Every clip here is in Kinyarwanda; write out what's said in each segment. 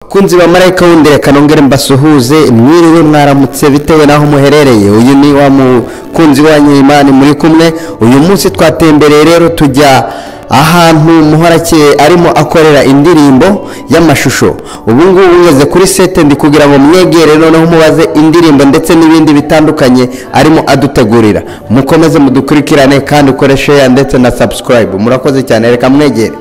bakunzi ba marayika wundi reka nongere mbasuhuze mwiriwe mwaramutse bitewe n'aho muherereye uyu ni wa mukunzi wanyu imani muri kumwe uyu munsi twatembereye rero tujya ahantu muhorakeye arimo akorera indirimbo y'amashusho ubu ngubu ngeze kuri sete ndi kugira ngo mwegere noneho mubaze indirimbo ndetse n'ibindi bitandukanye arimo adutegurira mukomeze mudukurikirane kandi ukore sheya ndetse na sabusikarayibu murakoze cyane reka mwegere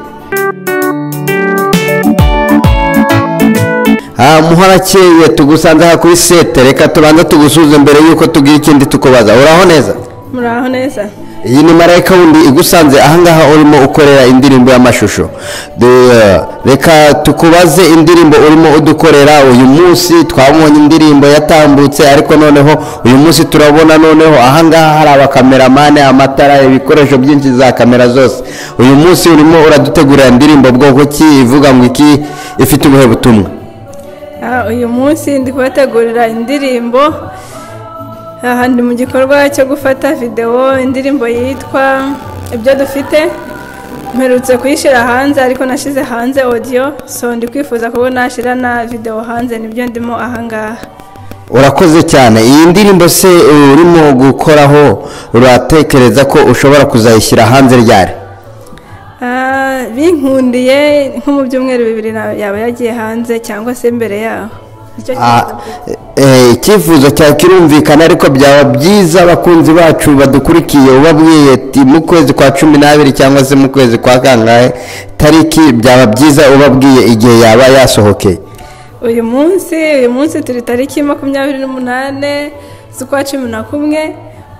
aha muhorakeye tugusanze aha kuri sete reka tubanze tugusuze mbere y'uko tugira ikindi tukubaza uraho neza muraho neza iyi ni marayika wundi igusanze ahangaha urimo ukorera indirimbo y'amashusho De- reka tukubaze indirimbo urimo udukorera uyu munsi twabonye indirimbo yatambutse ariko noneho uyu munsi turabona noneho ahangaha hari abakameramani amatara ibikoresho byinshi za kamera zose uyu munsi urimo uradutegurira indirimbo bwoko ki ivuga ngo iki ifite ubuhe butumwa Ah, uyu munsi ndi kubategurira indirimbo aha ndi mu gikorwa cyo gufata videwo indirimbo yitwa ibyo dufite mperutse kuyishyira hanze ariko nashyize hanze audio so ndi kwifuza kuba nashyira na videwo hanze nibyo ndimo ahangaha urakoze cyane iyi ndirimbo se urimo gukoraho uratekereza ko ushobora kuzayishyira hanze ryari Ah, binkundiye nko mu byumweru bibiri na- yaba yagiye hanze cyangwa se mbere yaho Nicyo Ah, kibazo. eh, icyifuzo cyawe kirumvikana ariko byaba byiza abakunzi bacu badukurikiye ubabwiye ati mu kwezi kwa cumi n'abiri cyangwa se mu kwezi kwa kangahe tariki byaba byiza ubabwiye igihe yaba yasohokeye uyu munsi uyu munsi turi tariki makumyabiri n'umunane z'ukwa cumi na kumwe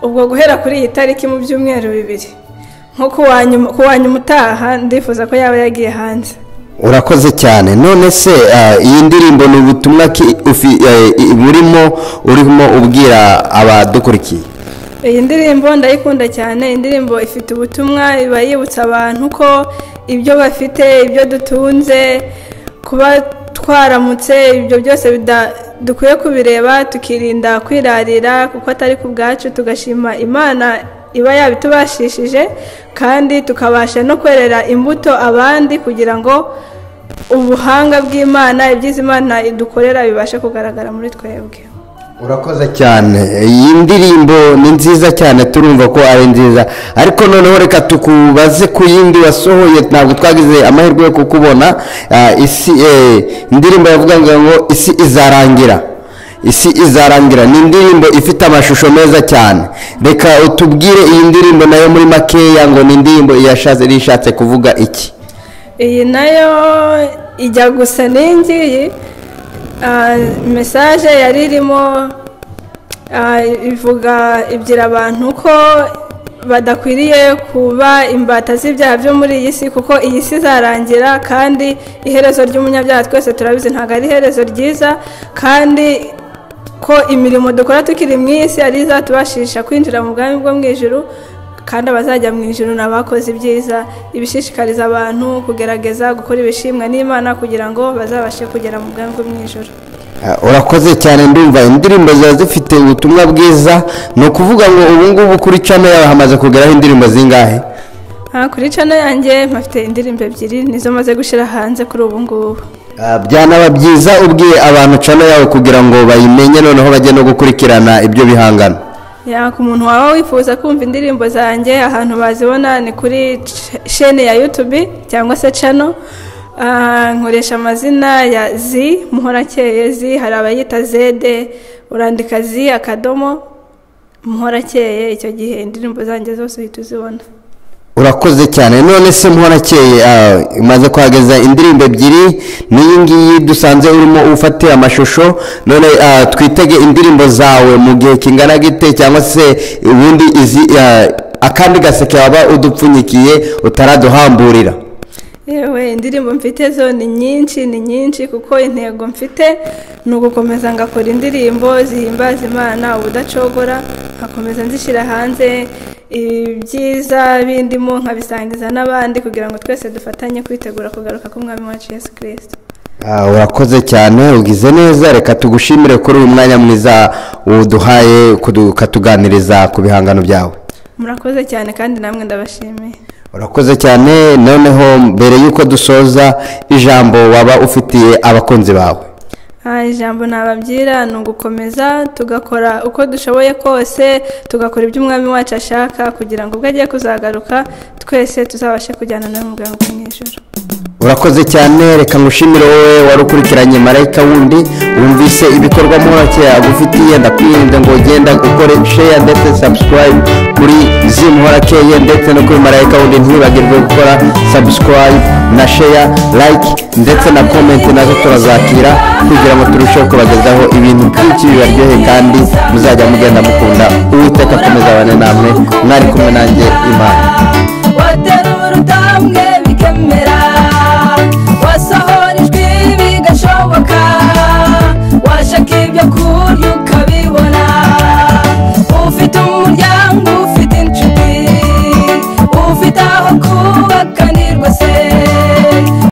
ubwo guhera kuri iyi tariki mu byumweru bibiri nko ku wa nyuma- ku wa nyuma utaha ndifuza ko yaba yagiye hanze urakoze cyane none se ah, iyi ndirimbo ni ubutumwa ki ufi- eh, i- burimo urimo ubwira abadukurikiye iyi ndirimbo ndayikunda cyane indirimbo ifite ubutumwa iba yibutsa abantu ko ibyo bafite ibyo dutunze kuba twaramutse ibyo byose bida- dukwiye kubireba tukirinda kwirarira kuko atari ku bwacu tugashima imana iba yabitubashishije kandi tukabasha no kwerera imbuto abandi kugira ngo ubuhanga bw'imana ibyiza imana idukorera bibashe kugaragara muri twebwe urakoze cyane iyi ndirimbo ni nziza cyane turumva ko ari nziza ariko noneho reka tukubaze ku yindi wasohoye ntabwo twagize amahirwe yo kukubona Ah, isi eh, indirimbo yavugaga ngo isi izarangira isi izarangira ni indirimbo ifite amashusho meza cyane reka utubwire iyi ndirimbo nayo muri makeya ngo ni indirimbo iyashatse ishatse kuvuga iki iyi nayo ijya gusa n'ingiyi Ah, mesaje yari irimo ah, ivuga ibwira abantu ko badakwiriye kuba imbata z'ibyaha byo muri iyi si kuko iyi si izarangira kandi iherezo ry'umunyabyaha twese turabizi ntabwo ari iherezo ryiza kandi ko imirimo dukora tukiri mu iyi si ari izatubashisha kwinjira mu bwami bwo mu ijuru kandi abazajya mu ijuru ni abakoze ibyiza ibishishikariza abantu kugerageza gukora ibishimwa n'imana kugira ngo bazabashe kugera mu bwami bwo mu ijuru Ah, urakoze cyane ndumva indirimbo ziba zifite ubutumwa bwiza ni ukuvuga ngo ubu ngubu kuri cano yawe hamaze kugeraho indirimbo zingahe Ah, kuri cano yanjye mpafite indirimbo ebyiri nizo maze gushyira hanze kuri ubu ngubu Ah, byanaba byiza ubwiye abantu cano yawe kugira ngo bayimenye noneho bajye no gukurikirana ibyo bihangano Ya, ku muntu waba wifuza kumva indirimbo zanjye ahantu bazibona ni kuri ch- shene ya YouTube cyangwa se channel Ah, nkoresha amazina ya Z Muhorakeye Z hari abayita Zede urandika Z akadomo Muhorakeye icyo gihe indirimbo zanjye zose uhita uzibona urakoze cyane none se muhorakeye ah, umaze kuhageza indirimbo ebyiri n'iyi ngiyi dusanze urimo ufate amashusho none ah, twitege indirimbo zawe mu gihe kingana gite cyangwa se ubundi izi ah, akandi gaseke waba udupfunyikiye utaraduhamburira yewe indirimbo mfite zo ni nyinshi ni nyinshi kuko intego mfite ni ugukomeza ngakora indirimbo zihimbaza imana ubudacogora nkakomeza nzishyira hanze ibyiza bindimo nkabisangiza n'abandi kugira ngo twese dufatanye kwitegura kugaruka k'umwami wacu yesu kirisito Ah, urakoze cyane ugize neza reka tugushimire kuri uyu mwanya mwiza uduhaye kudu- ukatuganiriza ku bihangano byawe murakoze cyane kandi namwe ndabashimiye urakoze cyane noneho mbere y'uko dusoza ijambo waba ufitiye abakunzi bawe Ah, ijambo nababwira ni ugukomeza tugakora uko dushoboye kose tugakora ibyo umwami wacu ashaka kugira ngo ubwo agiye kuzagaruka twese tuzabashe kujyana nawe mu bwangu bwo mu ijoro urakoze cyane reka ngushimire wowe wari ukurikiranye marayika wundi wumvise ibikorwa mworoke agufitiye ndakwirinda ngo ugenda ukore sheya ndetse sabusikarayibu kuri zimu horakeye ndetse no kuri marayika wundi ntibagirwe gukora sabusikarayibu na sheya layike ndetse na komenti nazo turazakira kugira ngo turusheho kubagezaho ibintu byinshi bibaryohe kandi muzajya mugenda mukunda uwiteka akomeza abane namwe mwari kumwe nanjye imana watera urutambwe bikemera